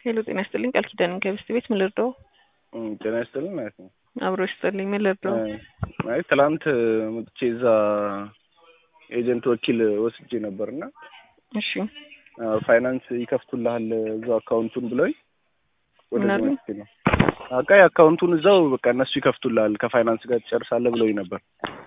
ሄሎ ጤና ይስጥልኝ ቃል ኪዳን ከብስት ቤት ምን ልርዳው? ጤና ይስጥልኝ ማለት ነው። አብሮ ይስጥልኝ ምን ልርዳው? አይ ትላንት መጥቼ እዛ ኤጀንት ወኪል ወስጄ ነበርና እሺ ፋይናንስ ይከፍቱልሃል እዛው አካውንቱን ብለውኝ ወደ ምን አሉ? መጥቼ ነው። በቃ የአካውንቱን እዛው በቃ እነሱ ይከፍቱልሃል ከፋይናንስ ጋር ትጨርሳለህ ብለውኝ ነበር።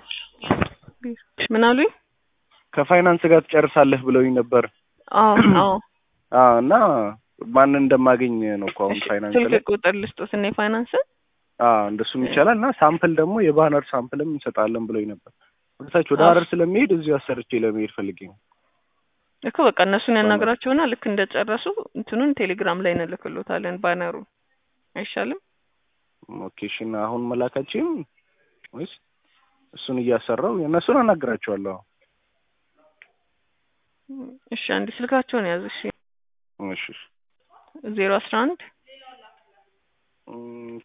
ምን አሉኝ? ከፋይናንስ ጋር ትጨርሳለህ ብለውኝ ነበር። አዎ አዎ አዎ እና ማንን እንደማገኝ ነው እኮ አሁን እሺ፣ ፋይናንስ ላይ ስልክ ቁጥር ልስጦት እና የፋይናንስ አዎ እንደሱም ይቻላል እና ሳምፕል ደግሞ የባነር ሳምፕልም እንሰጣለን ብሎኝ ነበር። ወደታች ወደ አዎ። ሀረር ስለሚሄድ እዚሁ አሰርቼ ለመሄድ ፈልጌ ነው። እኮ በቃ እነሱን ያናግራቸውና ልክ እንደጨረሱ እንትኑን ቴሌግራም ላይ እንልክሎታለን ባነሩ አይሻልም? ኦኬ እሺ። እና አሁን መላካችን ወይስ እሱን እያሰራው እነሱን አናግራቸዋለሁ። እሺ አንድ ስልካቸውን ያዝ እሺ እሺ እሺ። ዜሮ አስራ አንድ እም፣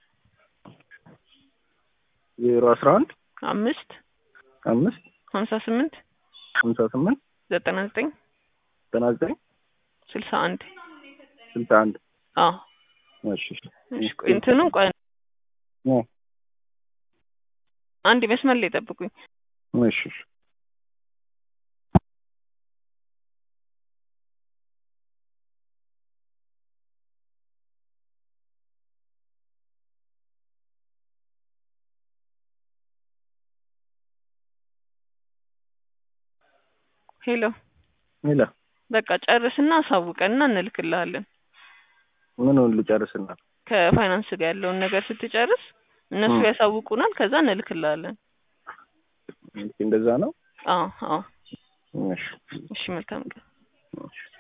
ዜሮ አስራ አንድ አምስት አምስት ሀምሳ ስምንት ሀምሳ ስምንት ዘጠና ዘጠኝ ዘጠና ዘጠኝ ስልሳ አንድ ስልሳ አንድ አዎ እሺ እሺ። እሺ ቆይ እንትኑን ቆይ እ፣ አንድ መስመር ላይ ጠብቁኝ እሺ እሺ። ሄሎ ሌላ በቃ ጨርስና አሳውቀንና እንልክልሃለን ምኑን ልጨርስና ከፋይናንስ ጋር ያለውን ነገር ስትጨርስ እነሱ እ። ያሳውቁናል ከዛ እንልክልሃለን እንደዛ ነው። አዎ አዎ እሺ እሺ መልካም ቀን እሺ።